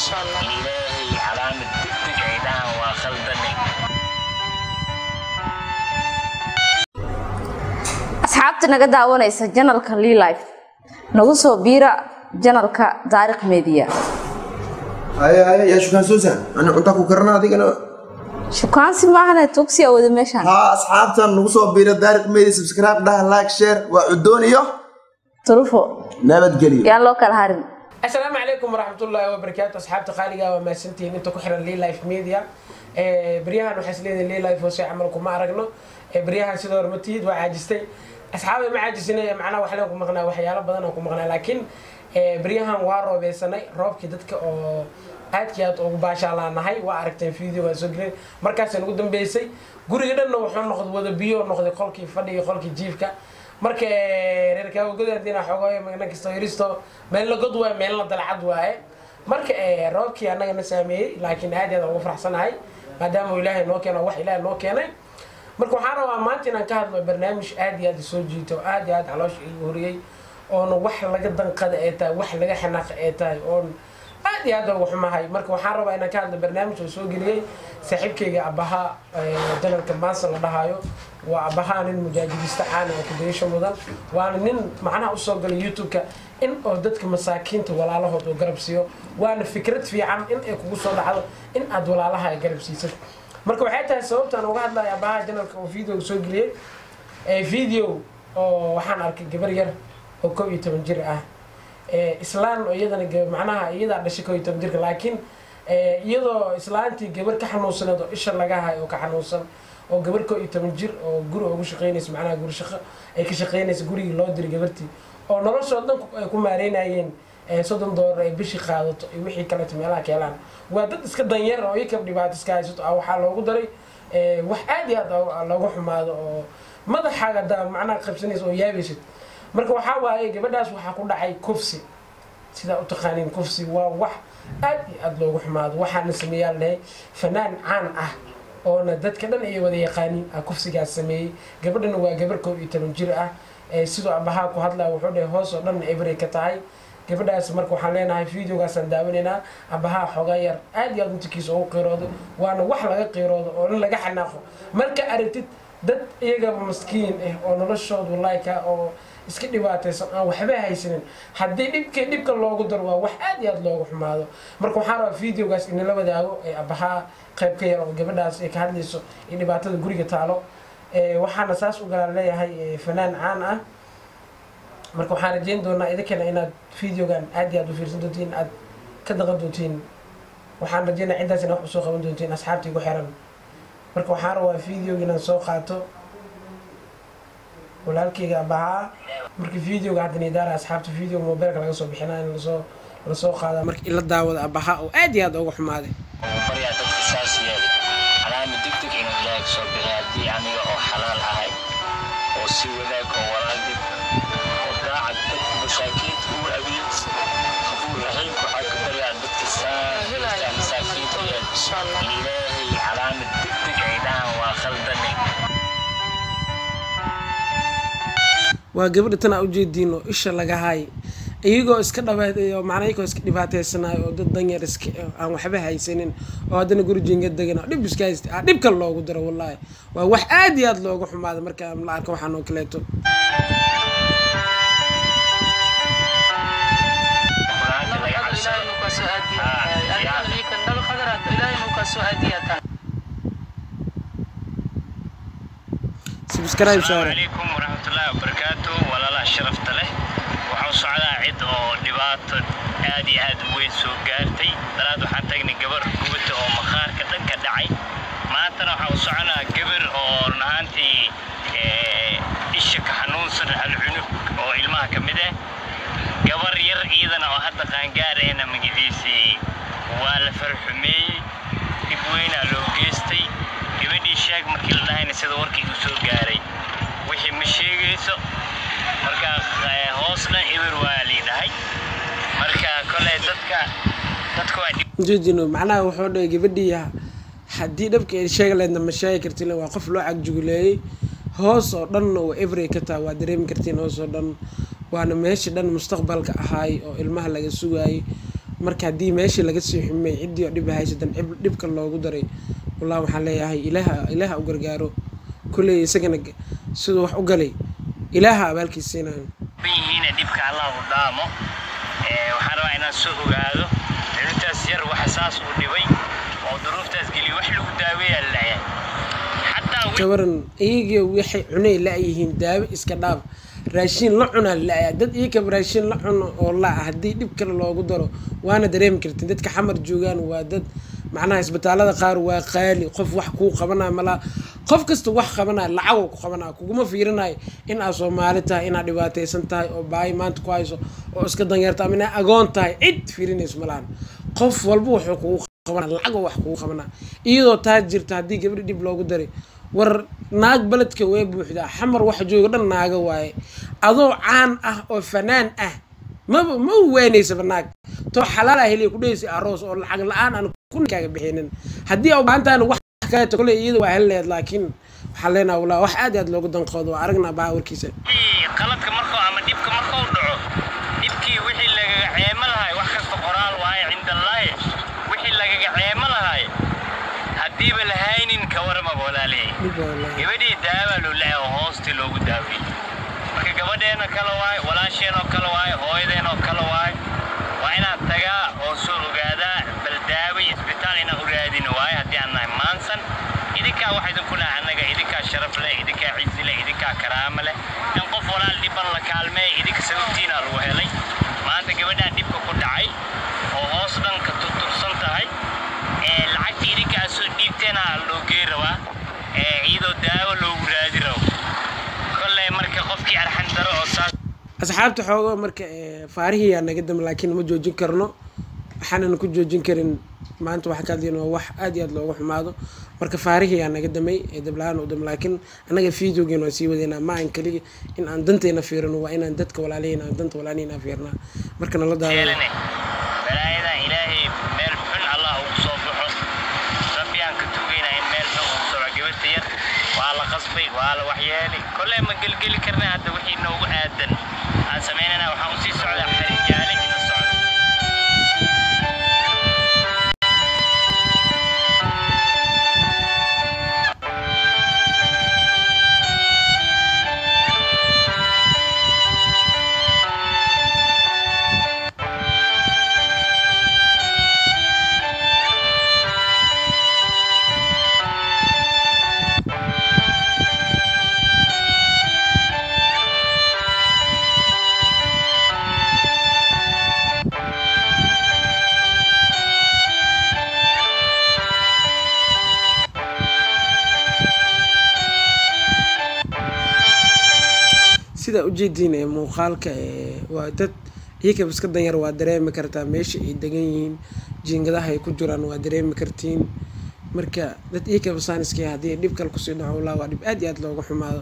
ilaahay calaamad degdeg ay dhahan waa khaldane asxaabta naga daawanaysa janalka liilife nagu soo biira janalka taariikh media haye haye yaa shukaan suusan ani cuntaa ku karana adigana shukaansi maahane tugsi awada meeshaan haa asxaabtan nagu soo biira daariq media subscribe dhaha like share waa cudoon iyo turufo nabadgelyo yaan loo kala harin asalaamu calaykum waraxmatullaahi wabarakaatu asxaabta qaaliga waa mahadsantihiin inta ku xiran liilife media Eh, beryahan waxaa isleedahay liilife hoose camal kuma aragno Eh, beryahan sidoo hore ma tihid waa caajistay asxaabda ma caajisina macnaha waxleen ku maqnaa waxyaalo badan aan ku maqnaa laakiin eh, beryahan waa roobeysanay roobkii dadka oo aadkii aad ugu baashaalaanahay waa aragteen video waan soo gelin markaasaan ugu dambeysay guriga dhanna wuxuu noqday wada biyo noqday qolkii fadhiga qolkii jiifka marka eh, reer kaawagadaadina xogooyo magna kastoo yaristo meel la god waaye meelna dalcad waaye marka eh, roobkii annaga na saameeyey laakiin aad iyo aad aan ugu faraxsanahay maadaama uu ilaahay noo keeno wax ilaahay noo keenay marka waxaan rabaa maanta inaan ka hadlo barnaamij aad iyo aad soo jiito aad iyo aad caloosha igu horiyey oona wax laga danqada ee tahay wax laga xanaaqa ee tahay oon aad iyo aad ugu xumahay marka waxaan rabaa inaan ka hadlo barnaamij oo soo geliyey saaxiibkayga abaha janalka maansa la dhahaayo waa abaha nin mujaajidista caana oo kudayasho mudan waana nin macnaha usoo galay youtube-ka in oo dadka masaakiinta walaalahood oo garab siiyo waana fikrad fiican in ay kugu soo dhacdo in aad walaalaha ay garab siisad marka waxay tahay sababtaan uga hadlaya abaha janalka oo video soo geliyey ee video oo waxaan arkay gabar yar oo kow iyo toban jir ah ee islaan oo iyadana ga- macnaha iyadaa dhashay kow iyo toban jirka laakiin ee, iyadoo islaantii gabar ka xanuunsaneed oo isha laga hayo oo ka xanuunsan oo gabar kow iyo toban jir oo guri ugu shaqeynaysa macnaha guri shaqo ay ka shaqeynaysa gurigii loo diray gabartii oo noloshoo dhan ku- ay ku maareynayeen ee, soddon doolar ay bishii qaadato iyo wixii kaleeto meelaha ka helaan waa dad iska danyar oo iyakab dhibaato iska haysato ah waxaa loogu daray ee, wax aad iyo aad loo- loogu xumaado oo madaxaaga daa macnaha qabsanaysa oo yaabaysid marka waxaa waaye gabadhaas waxaa ku dhacay kufsi sidaa u taqaaniin kufsi waa wax aad iyo aad loogu xumaado waxaana sameeyaan lahay fanaan caan ah oona dadka dhan ay wada yaqaaniin ah kufsigaas sameeyey gabadhana waa gabar koob iyo toban jir ah ee sidoo abahaa ku hadlaya wuxuu dhahay hoos oo dhan ebray ka tahay gabadhaas marka waxaan leenahay videogaasaan daawanaynaa abahaa xoogaa yar aad iyo aad intikiisa ugu qiiroodo waana wax laga qiiroodo oo in laga xanaaqo marka aragtid dad iyagaba maskiin ah oo noloshooda wallahi ka oo iska dhibaataysan aan waxba haysanin haddii dhibka dhibka loogu daro waa wax aad iyo aad loogu xumaado marka waxaan rabaa videogaas inala wadaago ee abahaa qayb ka yar oo gabadhaas ay ka hadlayso iyo dhibaatada guriga taalo Ee, waxaana saas u galaan leeyahay ee, fanaan caan ah marka waxaan rajeyn doonaa idinkana inaad videogan aad iyo aad u fiirsan doontiin aad ka daqan doontiin waxaan rajeynaa ciddaas ina wax usoo qaban doontiin asxaabta igu xiran marka waxaan rabaa videoga inaan soo qaato walaalkayga abahaa marka videoga haddan idaara asxaabta videoga mobilka laga soo bixinaa in lasoo lasoo qaada marka ila daawada abahaa oo aad iyo aad uga xumaaday oo baryaa dadka saas yeelay calaamad degdeg inuu ilaahay ka soo bixiy haddii aniga oo xalaal ahay oo si wanaag oo walaagid oo daacad dadka masaakiinta u adeeg qabuul raxiimka waxaa ka baryaa dadka saas dadka masaakiinta yeel ilaahay calaamad degdeg ay dhahan waa khaldane waa gabadha tan aa ujeediin oo isha laga haay iyagoo iska dhabaad oo macnaa iyagoo iska dhibaataysanayo oo dad danyar iska aan waxba haysanin oo haddana guri jinga degan oo dhib iska haysta ah dhibka loogu daro wallaahi waa wax aad iyo aad looga xumaada marka la arko waxaan oo kaleeto quraanka laga cabsado subscribe asalaamu saare calaykum waraxmatullaahi wabarakaatu walaalaha sharafta leh waxaa u socdaa cid oo dhibaato aad iyo aad u weyn soo gaartay daraad waxaan tagnay gabar gubata oo maqaarka dhan ka dhacay maantana waxaa u soconaa gabar oo run ahaantii ee, isha ka xanuunsan halcunug oo ilmaha ka mid ah gabar yar iyadana oo hadda qaangaarayna magaciisii waa la farxumeeyey dhib weynaa loo geystay gabadhii sheeg markii la dhahayna sida warkii uu soo gaaray wixii ma sheegayso marka eh, hoosna eber waa lii dhahay marka koley dadka dadka waa dhib ujeedino macnaha wuxuu dhahay gabadhii haddii dhabka ay sheegi lahaydna ma sheegi kartin waa qof loo cagjuguleeyey hoos oo dhan oo every ka taa waa dareemi kartiin hoos oo dhan waana meesha dhan mustaqbalka ahaay oo ilmaha laga sugaayay marka haddii meeshii laga sii xumay ciddii oo dhib haysatan cib- dhibka loogu daray wallah waxaan leeyahay ilaaha ilaaha u gargaaro kulley isagana g- siduu wax u galay ilaaha abaalkiis siinayo yihiin dhibka allah u dhaamo Ee, waxaan rabaa inaan soo ogaado cunugtaas yar waxa saas u dhibay oo duruuftaas geliyo wax lagu daaweeyaa la leeyahay xataa wi- gabaran iyagii waxay cunay la-yihiin daawo iska dhaaf raashiin la cunaa la-yaa dad iyakaba raashiin la cuno oo la-a haddii dhib kale loogu daro waana dareemi kartin dadka xamar joogaan waa dad macnaha isbitaalada qaar waa qaali qof wax kuu qabanaya malaa qof kasta wax qabanaya lacagoo ku qabanaya kuguma fiirinayo in aad soomaali tahay inaad dhibaataysan tahay oo baahi maanta ku hayso oo iska danyarta ama inaad agoon tahay cid fiirinayso malahan qof walba wuxuu kugu qabana lacagoo wax kugu qabana iyadoo taa jirta haddii gabadhi dhib loogu daray war naag beledka way buuxdaa xamar waxa jooga dhan naaga waaye adoo caan ah oo fanaan ah maba ma weynaysaba naag too xalaal ah heliya ku dhehaysa aroos oo lacag la-aan aan kun kaaga bixinin haddii aa baahantaana wax kaleeto kole iyada waa helileed laakiin waxaan leenaha wallah wax aad iyo aad loogu danqoodo waa aragnaa baa warkiisa wixii qaladka markuu ama dhibka markuu dhaco dhibkii wixii lagaga ceemo lahay wax kasta qoraal waaye cindallaahi wixii lagaga ceemo lahay haddiiba lahaynin ka warmaba walaalihii dhib waa wallaahi. gabadhii daawaa loo leeyahay oo hoostii loogu daawiyey marka gabadheena kale waaye walaasheenoo kale waaye hooyadeenoo kale waaye waa inaan tagaa oo soo ogaadaa bal daaway isbitaal inaan u raadin waaye haddii aan nahay maansan idinkaa wax idinku laha annaga idinkaa sharaf leh idinkaa cizi leh idinkaa karaamo leh in qof walaal dhiban la kaalmeeya idinka sababtiinaa lagu helay maanta gabadhaan dhibka ku dhacay oo hoos dhanka tutubsan tahay ee lacagtii idinka aad soo dhiibteena loo gey rabaa ee iyadoo daawo loogu raadi rabo kolley marka qofkii arxan daro oo saas asxaabta xoogo marka eh, faarihiyaa naga dam laakiin ma joojin karno waxaanan ku joojin karin maanta waxa ka hadlayna waa wax aad iyo aad looga xumaado marka faarihiyaa naga damay ee dabla-aan u dam laakiin annaga videogeena waan sii wadeynaa ma aan keliya in aan danteena fiirino waa inaan dadka walaalihiin aan danta walaalihiin aan fiirnaa marka nala daawado yeelane balaayadan ilaahay meel xun allah ugu soo baxo rabbi aan ka tugaynaa in meel xun ugu soco gabadha yar waa la qasbay waa la waxyeelay kolley ma gelgeli karna hadda wixii noogu aadan aan samaynana waxaan usii socdaa xarig jaale ina socda sidaa ujeediin ee muuqaalka ee waa dad iyakaba iska danyar waa dareemi kartaa meesha ay degan yihiin jiingadaha ay ku jiraan waa dareemi kartiin marka dad iyakaba saaniskii haddii dhib kale kusii dhaco wallah waa dhib aad iyo aad looga xumaado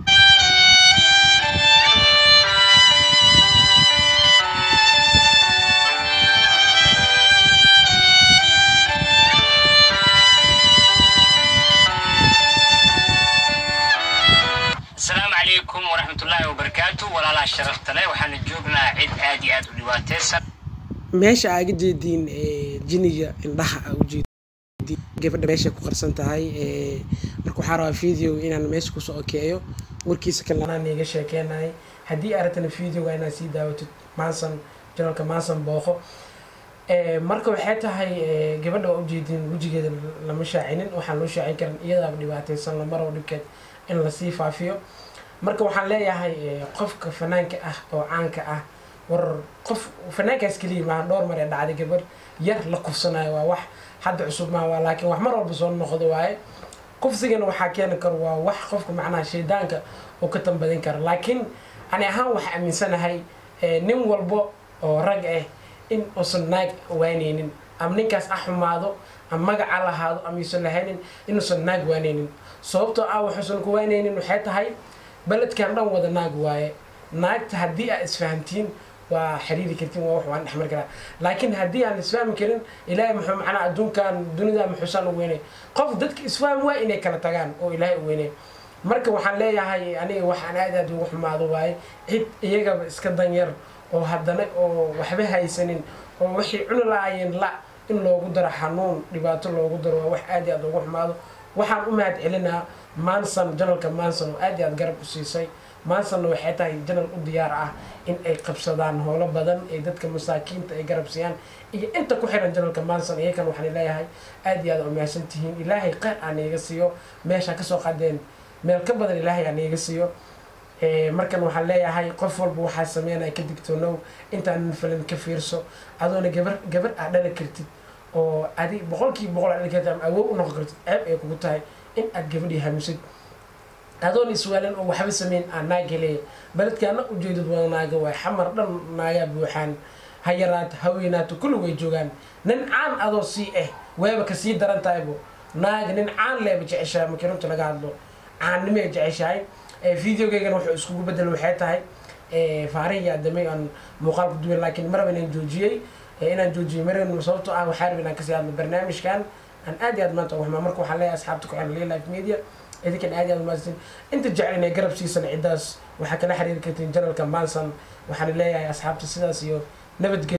asalaamu calaykum waraxmatullaahi wabarakaatu walaalaha sharafta leh waxaanu joognaa cid aad iyo aad u dhibaataysan meesha aaga jeediin ee jiniga indhaha aa ujeediin gabadha meesha ku qarsan tahay ee marka waxaa rabaa video inaan meesha kusoo okeeyo warkiisa kale anaan iga sheekeenahay haddii aratana videoga inaad sii daawatid maansan janalka maansan booqo Eh, marka waxay tahay eh, gabadha waa ujeedin wejigeeda lama shaacinin waxaan loo shaacin karin iyadaaba dhibaataysan lamaro dhibkeed in lasii faafiyo marka waxaan leeyahay eh, qofka fanaanka ah oo caanka ah war qof fanaankaas keliya maaha dhowr mar ee dhacday gabar yar la kufsanayo waa wax hadda cusub maaha waa laakiin wax mar walba soo noqdo waaye kufsigana waxaa keeni karo waa wax qofka macnaha shaydaanka uu ka tambadin karo laakiin ani ahaan waxaa aaminsanahay eh, nin walbo oo rag ah in uusan naag waaneynin ama ninkaas ah xumaado ama magaca lahaado ama yuusan lahaynin inuusan naag waaneynin sababtoo ah waxuusan ku waaneynin waxay tahay beledkan dhan wada naag waaye naagta haddii aad isfahamtiin waa xiriiri kartiin waa wax waan dhexmar karaa laakiin haddii aan isfahmi karin ilaahay muxuu macnaa adduunkan dunida muxuusan u weynay qof dadka isfaham waa inay kala tagaan oo ilaahay u weynay marka waxaan leeyahay aniga waxaan aad aad ugu xumaado waaye cid iyagaba iska danyar oo haddana oo waxba haysanin oo waxay cuni lahaayeen la in loogu daro xanuun dhibaato loogu daro waa wax aad iyo aad ugu xumaado waxaan u mahad celinaa manson janalka manson oo aad iyo aad garab u siisay mansonna waxay tahay janal u diyaar ah in ay qabsadaan howlo badan ee dadka masaakiinta ay garab siiyaan iyo inta ku xiran janalka manson iyakan waxaan leeyahay aad iyo aad u mahadsan tihiin ilaahay qeyr aan iiga siiyo meesha kasoo qadeen meel ka badan ilaahay aan iiga siiyo markan waxaan leeyahay qof walba waxaa sameynaya ka digtoonow intaanan filin ka fiirso adoona gabar gabar aad dhali kartid oo adi boqolkiiba boqol aad dhali kartid ama awood u noqon kartid ceeb ay kugu tahay in aad gabadhii hamisid adoon iswaalin oo waxba sameyn aa naag helaya baledkaana ujeedad wada naaga waay xamar dhan naagaa buuxaan ha yaraato ha weynaato kulli way joogaan nin caan adoo sii ah waaba kasii daran tahaybo naaga nin caan leeba jeceshahay markii runta laga hadlo caannimay jeceshahay videogaygana wuxuu iskugu bedel waxay tahay faarihi adamay aan muuqaal ku duwan laakiin maraba inaan joojiyey inaan joojiyey maraba sababtoo ah waxaa rabay inaan kasii hadlo barnaamijkan aan aad iyo aad maanta ugu xumaa marka waxaan leeyahay asxaabta ku xiran Lay life media idinkan aad iyo aad umahadsan inta jecel inay garab siisan ciddaas waxaa kala xiriiri kartiin janalka manson waxaan leeyahay asxaabta sidaas iyo nabadgelyo